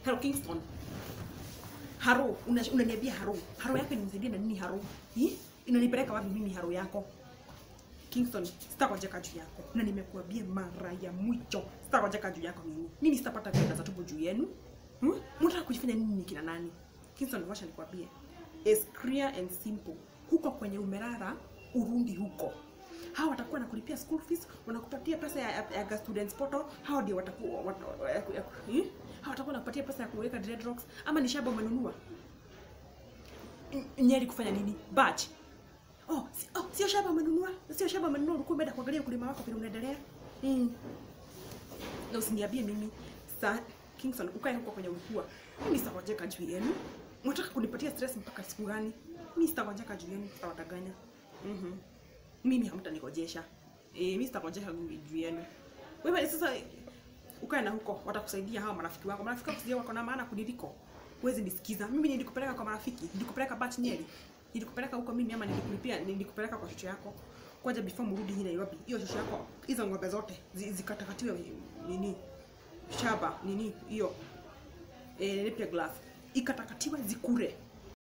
Hello Kingston. Haro, una- unaniambia haro. Haro yako inanisaidia na nini haro? Eh? Inanipeleka wapi mimi haro yako? Kingston, sitagonjeka juu yako. Na nimekuambia mara ya mwisho, sitagonjeka juu yako mimi. Mimi sitapata vita za tumbo juu yenu. Hmm? Mnataka kujifanya nini ni kina nani? Kingston, wacha nikwambie. It's clear and simple. Huko kwenye umelala, urudi huko. Hawa watakuwa na kulipia school fees, wanakupatia pesa ya, ya, ya students portal, hao ndio watakuwa wat, ya, ya, eh? Hawa watakuwa nakupatia pesa ya kuweka dreadlocks ama ni shamba umenunua? N- Nyeri kufanya nini? Batch. Oh, si, oh, sio shamba umenunua? Sio shamba umenunua, ulikuwa umeenda kuangalia ukulima wako vile unaendelea? Mm. Na usiniambie mimi sa Kingston ukae huko kwenye ulikuwa. Mimi sitagonjeka juu yenu. Mnataka kunipatia stress mpaka siku gani? Mimi sitagonjeka juu yenu, sitawadanganya. Mhm. Mimi hamtanigojesha. Eh, mimi sitagonjeka juu yenu. Wewe sasa ukae na huko watakusaidia hawa marafiki wako. Marafiki wako sio wako na maana kuniliko. Huwezi nisikiza. Mimi nilikupeleka kwa marafiki, nilikupeleka batch Nyeri. Nilikupeleka huko mimi ama nilikulipia nilikupeleka kwa shosho yako. Kwanza before mrudi hii Nairobi, hiyo shosho yako, hizo ng'ombe zote zi- zikatakatiwe nini? Shaba nini hiyo? Eh, nipe glass. Ikatakatiwa zikure.